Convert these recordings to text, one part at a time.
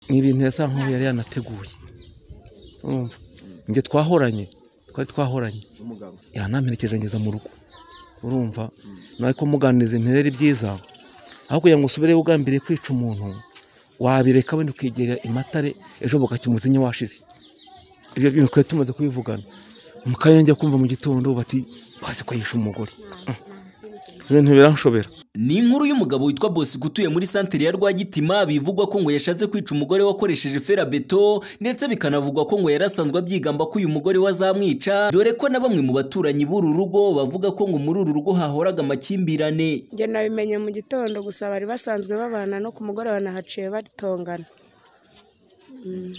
ni ibintu yasa nkaho yari yanateguye urumva njye twahoranye twari twahoranye yanamperekeje ngeza mu rugo urumva nawe ko muganiriza nterere ibyiza aho kugira ngo usubire ugambiriye kwica umuntu wabireka wenda ukigera imatare ejo bukakimuzinya washize ibyo bintu twari tumaze kubivugana mukayenge kumva mu gitondo bati bazi ko yishe umugore ibintu biranshobera ni inkuru y'umugabo witwa Bosco utuye muri santere ya Rwagitima bivugwa ko ngo yashatse kwica umugore wakoresheje ferabeto ndetse bikanavugwa ko ngo yarasanzwe abyigamba ko uyu mugore we azamwica dore ko na bamwe mu baturanyi b'uru rugo bavuga ko ngo muri uru rugo hahoraga amakimbirane njye nabimenye mu gitondo gusa bari basanzwe babana no ku mugoroba nahaciye batongana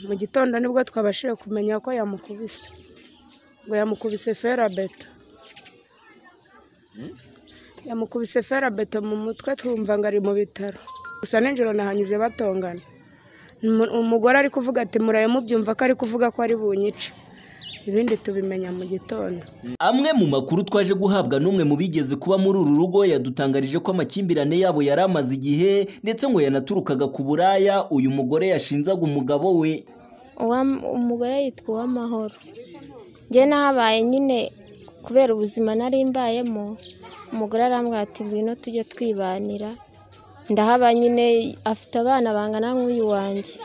mu gitondo nibwo twabashije kumenya ko yamukubise ngo yamukubise ferabeto yamukubise ferabeto mu mutwe twumva ngo ari mu bitaro gusa nijoro nahanyuze batongana Umu- umugore ari kuvuga ati muraye mubyumva ko ari kuvuga ko ari bunyica ibindi tubimenya mu gitondo amwe mu makuru twaje guhabwa n'umwe mu bigeze kuba muri uru rugo yadutangarije ko amakimbirane yabo yari amaze igihe ndetse ngo yanaturukaga ku buraya uyu mugore yashinzaga umugabo we Uwa- umugore yitwa uwamahoro njye nahabaye nyine kubera ubuzima nari mbayemo umugore arambwira ati ngwino tujye twibanira ndahaba nyine afite abana bangana nk'uyu wanjye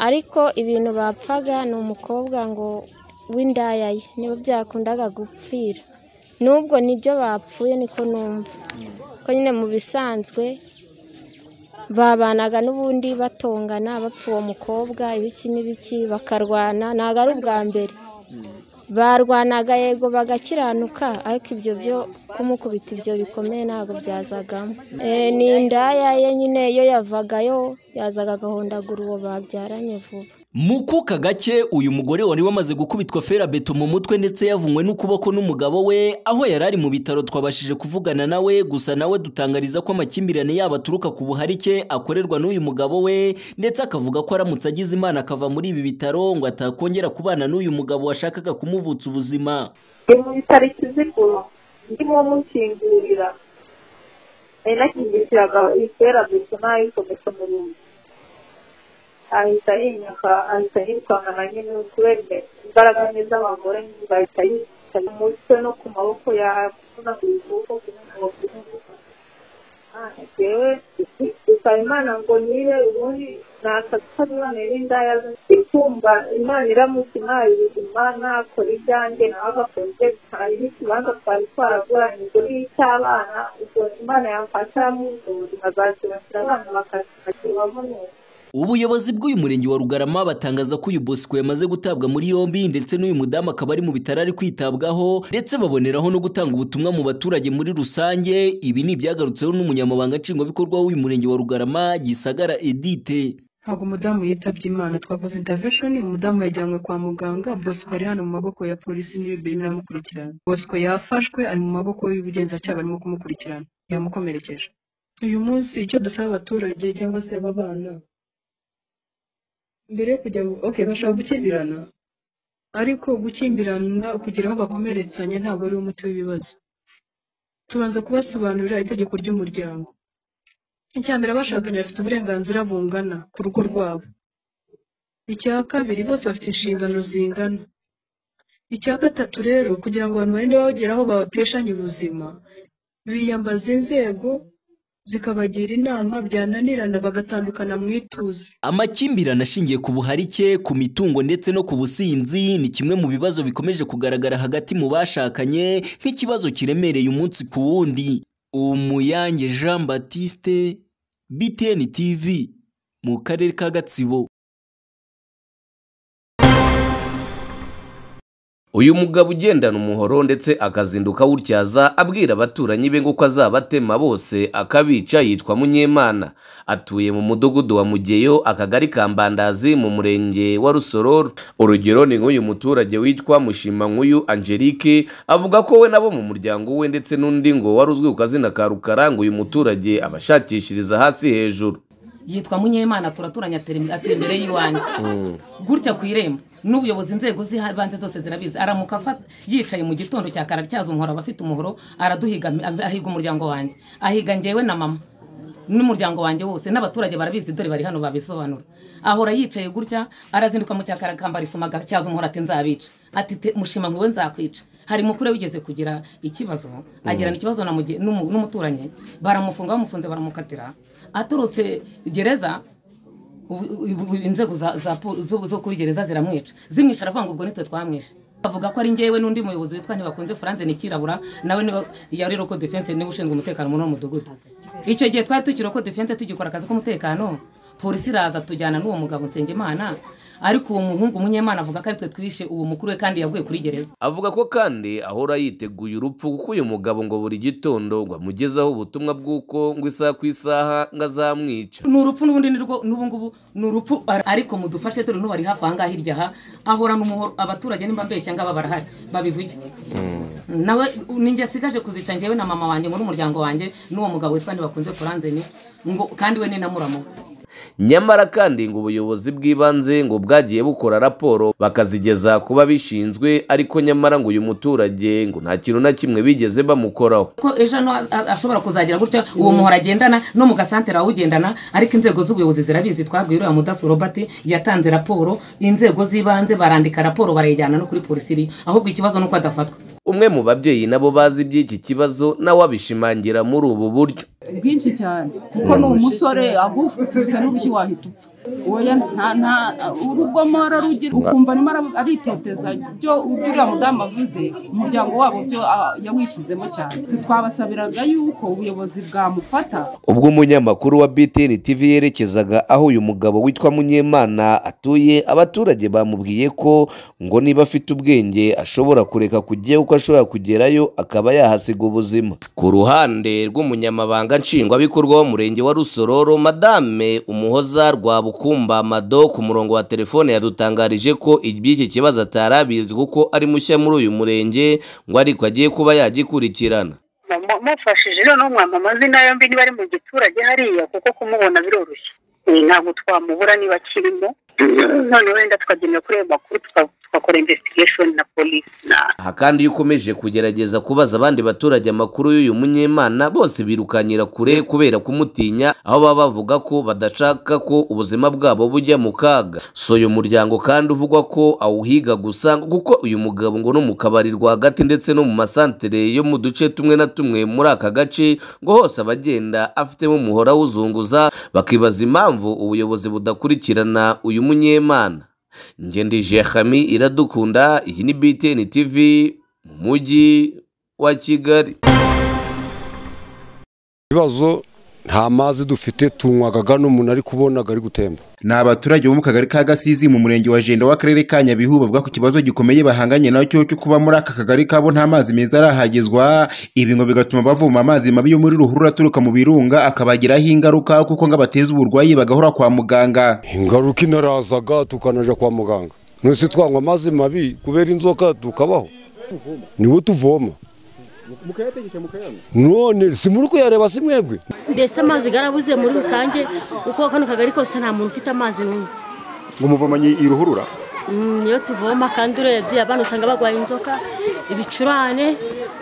ariko ibintu bapfaga ni umukobwa ngo w'indaya ye nibo byakundaga gupfira n'ubwo nibyo bapfuye niko numva ko nyine mu bisanzwe babanaga n'ubundi batongana bapfa uwo mukobwa ibiki n'ibiki bakarwana ntabwo ari ubwa mbere barwanaga yego bagakiranuka ariko ibyo byo kumukubita ibyo bikomeye ntabwo byazagamo Eh, ni indaya ye nyine iyo yavagayo yazaga agahondagura uwo babyaranye vuba mu kuka gake uyu mugore wari wamaze gukubitwa ferabeto mu mutwe ndetse yavunywe n'ukuboko n'umugabo we aho yari ari mu bitaro twabashije kuvugana nawe gusa nawe dutangariza ko amakimbirane yabo aturuka ku buharike akorerwa n'uyu mugabo we ndetse akavuga ko aramutse agize imana akava muri ibi bitaro ngo atakongera kubana n'uyu mugabo washakaga kumuvutsa ubuzima ni mu bitaro ikizigulo ndimo mukingurira nari nakingishiraga itera gusa nayikomeje mu rugo ahita yinyaka ahita yitwanga na nyine kubera imbaraga nke z'abagore bahita yica umutwe no ku maboko yakuna ku kuboko jewe gusaba imana ngo nyire ubundi nakatabibone n'indaya ikumva imana iramutuma ibizima nakora ibyanjye nawe agakoze hari n'ikibanza twari twaraguranijwe n'icy'abana ubwo imana yamfasha yamuvuzi nkazakibasira abana bakakibamo neza ubuyobozi bw'uyu murenge wa rugarama batangaza ko uyu bosco yamaze gutabwa muri yombi ndetse n'uyu mudamu akaba ari mu bitaro ari kwitabwaho ndetse baboneraho no gutanga ubutumwa mu baturage muri rusange ibi ni ibyagarutseho n'umunyamabanga nshingwabikorwa w'uyu murenge wa rugarama gisagara edite ntabwo umudamu yitabye imana twakoze intervention umudamu yajyanywe kwa muganga bosco ari hano mu maboko ya polisi n'ibibiri biramukurikirana bosco yafashwe ari mu maboko y'ubugenzacyaha barimo kumukurikirana yamukomerekeje uyu munsi icyo dusaba abaturage cyangwa se aba bana mbere yo kujya mu- okay bashobora gukimbirana ariko gukimbirana kugira aho bakomeretsanya ntabwo ari umuti w'ibibazo tubanza kubasobanurira itegeko ry'umuryango icya mbere abashakanye bafite uburenganzira bungana ku rugo rwabo icya kabiri bose bafite inshingano zingana icya gatatu rero kugira ngo abantu barinde bagera aho bateshanya ubuzima biyambaza inzego zikabagira inama byananirana bagatandukana mu ituze amakimbirane ashingiye ku buharike ku mitungo ndetse no ku businzi ni kimwe mu bibazo bikomeje kugaragara hagati mu bashakanye nk'ikibazo kiremereye umunsi ku wundi umuyange jean batiste btn tv mu karere ka gatsibo uyu mugabo ugendana umuhoro ndetse akazinduka awutyaza abwira abaturanyi be ngo ko azabatema bose akabica yitwa munyemana atuye mu mudugudu wa mugeyo akagari ka mbandazi mu murenge wa rusororo urugero ni nk'uyu muturage witwa mushimankuyu angelique avuga ko we nabo mu muryango we ndetse n'undi ngo wari uzwi ku kazina ka rukara ngo uyu muturage abashakishiriza hasi hejuru yitwa munyemana turaturanye atera- atuye imbere y'iwanjye gutya ku irembo n'ubuyobozi inzego z'ibanze zose zirabizi aramuka afata- yicaye mu gitondo cya kare atyaza umuhoro aba afite umuhoro araduhiga ahiga umuryango wanjye ahiga ngewe na mama n'umuryango wanjye wose n'abaturage barabizi dore bari hano babisobanura ahora yicaye gutya arazinduka mu cyakarakamba arisumaga cyaza umuhoro ati nzabica ati "Te- mushima nkuwe nzakwica hari mukuru we wigeze kugira ikibazo agirana ikibazo na muge- n'umu- n'umuturanyi baramufunga bamufunze baramukatira aturutse gereza ubu- ubu- ubu inzego za- za pol- zo zo kuri gereza ziramwica zimwisha aravuga ngo ubwo nitwe twamwishe avuga ko ari ngewe n'undi muyobozi witwa ntibakunze furanze nikirabura nawe niba yari roko defense niwe ushinzwe umutekano muri uwo mudugudu icyo gihe twari tukiri roko defense tugikora akazi k'umutekano polisi iraza tujyana n'uwo mugabo nsengimana ariko uwo muhungu munyemana avuga ko aritwe twishe uwo mukuru we kandi yaguye kuri gereza avuga ko kandi ahora yiteguye urupfu kuko uyu mugabo ngo buri gitondo ngo amugezaho ubutumwa bw'uko ngo isaha ku isaha ngo azamwica ni urupfu n'ubundi ni rwo n'ubu ngubu ni urupfu ar- ariko mudufashe turi n'ubari hafi aha ngaha hirya aha ahorana umuhoro abaturage nimba mbeshya ngaba barahari babivuge nawe ninjye asigaje kuzica njyewe na mama wanjye muri umuryango wanjye n'uwo mugabo witwa ntibakunze furanzeni ngo kandi we ni na muramu we nyamara kandi ngo ubuyobozi bw'ibanze ngo bwagiye bukora raporo bakazigeza ku babishinzwe ariko nyamara ngo uyu muturage ngo nta kintu na kimwe bigeze bamukoraho ko ejo hano a- a- ashobora kuzagira gutya uwo muhora agendana no mu gasantere awugendana ariko inzego z'ubuyobozi zirabizi twabwiye uriya mudaso robert yatanze raporo inzego z'ibanze barandika raporo barayijyana no kuri polisi iri ahubwo ikibazo ni uko adafatwa umwe mu babyeyi nabo bazi iby'iki kibazo nawe abishimangira muri ubu buryo bwinshi cyane kuko ni umusore ahubwo ukubise n'ubushyi wahita upfa oya nta nta urugoma ararugira ukumva arimo ara- ariteteza byo uriya mudamu avuze umuryango wabo byo ah, yawishyizemo cyane twabasabiraga yuko ubuyobozi bwamufata ubwo umunyamakuru wa btn tv yerekezaga aho uyu mugabo witwa munyemana atuye abaturage bamubwiye ko ngo niba afite ubwenge ashobora kureka kujyayo kuko ashobora kugerayo akaba yahasiga ubuzima ku ruhande rw'umunyamabanga nshingwabikorwa w'umurenge wa rusororo madame umuhoza rwabukumba mado ku murongo wa telefone yadutangarije ko iby'iki kibazo atari abizi kuko ari mushya muri uyu murenge ngo ariko agiye kuba yagikurikirana Mu- mufashije noneho mwampa amazina yombi niba ari mu giturage hariya kuko kumubona biroroshye Eh, ntabwo twamubura niba akirimo none wenda tukagendera kuri ayo makuru tuka- tugakora investigation na polisi na aha kandi iyo ukomeje kugerageza kubaza abandi baturage amakuru y'uyu munyemana bose birukanyira kure kubera kumutinya aho baba bavuga ko badashaka ko ubuzima bwabo bujya mu kaga so uyu muryango kandi uvugwa ko awuhiga gusa ngo kuko uyu mugabo ngo no mu kabari rwagati ndetse no mu masantere yo mu duce tumwe na tumwe muri aka gace ngo hose abagenda afitemo umuhora awuzunguza bakibaza impamvu ubuyobozi budakurikirana uyu munyemana ngendi jehami iradukunda iyi ni btn tv mu mujyi wa kigali ibibazo nta mazi dufite tunywaga n'umuntu ari kubona ari gutemba ni abaturage bo mu kagari ka gasizi mu murenge wa jenda w'akarere ka nyabihu bavuga ku kibazo gikomeye bahanganye nacyo cyo kuba muri aka kagari kabo nta mazi meza arahagezwa ibi ngo bigatuma bavoma amazi mabi yo muri ruhurura aturuka mu birunga akabagiraho ingaruka kuko ngo abateza uburwayi bagahora kwa muganga ingaruka inarazaga tukanajya kwa muganga mwese twanywa amazi mabi kubera inzoka tukabaho niwo tuvoma none si muri kuyareba si mwebwe mbese amazi garabuze muri rusange kuko kano kagari kose nta muntu ufite amazi n'umwe ngo umuvomanyi iruhurura Mm, iyo tuvoma kandi urebye abana usanga barwaye inzoka ibicurane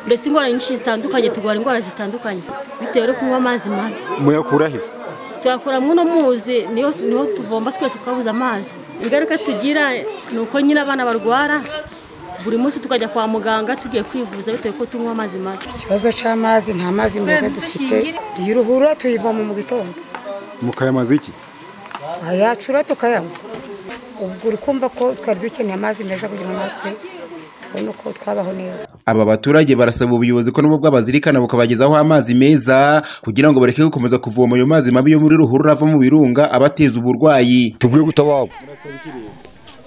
mbese indwara nyinshi zitandukanye turwara indwara zitandukanye bitewe no kunywa amazi mabi muyakura he tuyakura muri uno muzi niyo niho tuvomba twese twabuze amazi ingaruka tugira ni uko nyine abana barwara buri munsi tukajya kwa muganga tugiye kwivuza bitewe ko tunywa amazi mabi ikibazo cy'amazi nta mazi meza dufite iyi ruhurura tuyivoma mu gitondo mukayamaza iki ayacura tukayanywa ubwo uri kumva ko twari dukeneye amazi meza kugira ngo natwe tubone uko twabaho neza aba baturage barasaba ubuyobozi ko nubwo bwabazirikana bukabagezaho amazi meza kugira ngo bareke gukomeza kuvoma ayo mazi mabi yo muri ruhurura ava mu birunga abateza uburwayi tubwiye gutabarwa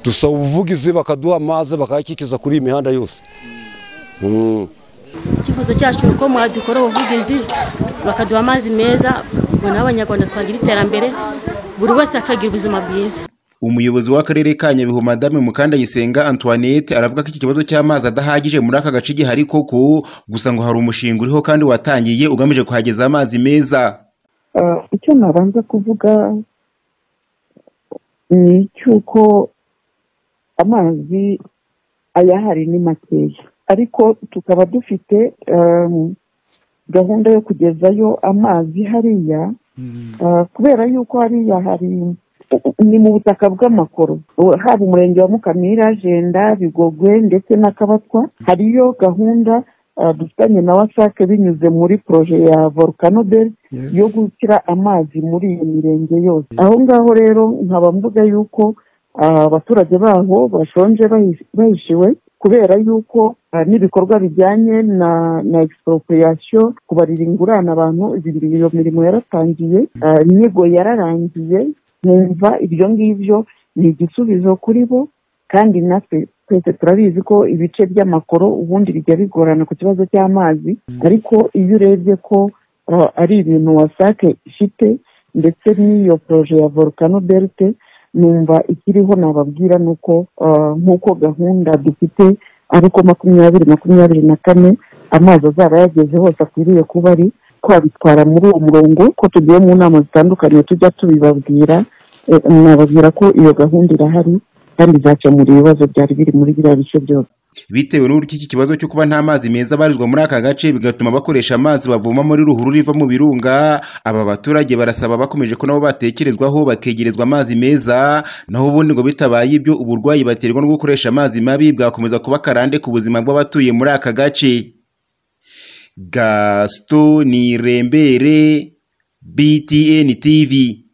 dusaba ubuvugizi bakaduha amazi bakayakikiza kuri iyi mihanda yose Mm. icyifuzo cyacu ni uko mwadukora ubuvugizi bakaduha amazi meza ubwo nawe abanyarwanda twagira iterambere buri wese akagira ubuzima bwiza umuyobozi w'akarere ka nyabihu madame mukandayisenga antoinette aravuga ko iki kibazo cy'amazi adahagije muri aka gace gihari koko gusa ngo hari umushinga uriho kandi watangiye ugamije kuhageza amazi meza Eh, icyo nabanza kuvuga ni icy'uko amazi ayahari ni makeya ariko tukaba dufite em, gahunda yo kugezayo amazi hariya Ah, kubera yuko hariya hari ni mu butaka bw'amakoro haba umurenge wa mukamira jenda bigogwe ndetse n'akabatwa hariyo gahunda ah, dufitanye na wasake binyuze muri poroje ya volcano beri Yes. yo gushyira amazi muri iyo mirenge yose aho ngaho rero nkaba mvuga yuko ah, abaturage baho bashonje bahi- bahishiwe kubera yuko ah, n'ibikorwa bijyanye na na expropriation kubarira ingurane abantu ibi- iyo mirimo yaratangiye ah, inyigo yararangiye nkumva ibyo ngibyo ni igisubizo kuri bo kandi natwe twese turabizi ko ibice by'amakoro ubundi bijya bigorana ku kibazo cy'amazi ariko iyo urebye ko uh, ari ibintu wasake ifite ndetse n'iyo poroje ya volcano belte numva ikiriho nababwira ni uko uh, nk'uko gahunda dufite ari uko makumyabiri makumyabiri na kane amazi azaba yageze hose akwiriye kuba ari twabitwara muri uwo murongo ko tugiye mu nama zitandukanye tujya tubibabwira eh, nababwira ko iyo gahunda irahari kandi izakemura ibibazo byari biri muri biriya bice byose bitewe n'uburyo iki kibazo cyo kuba nta mazi meza abarizwa muri aka gace bigatuma bakoresha amazi bavoma muri ruhurura iva mu birunga aba baturage barasaba bakomeje ko nabo batekerezwaho bakegerezwa amazi meza naho ubundi ngo bitabaye ibyo uburwayi baterwa no gukoresha amazi mabi bwakomeza kuba akarande ku buzima bw'abatuye muri aka gace gasito ni rembere btn tv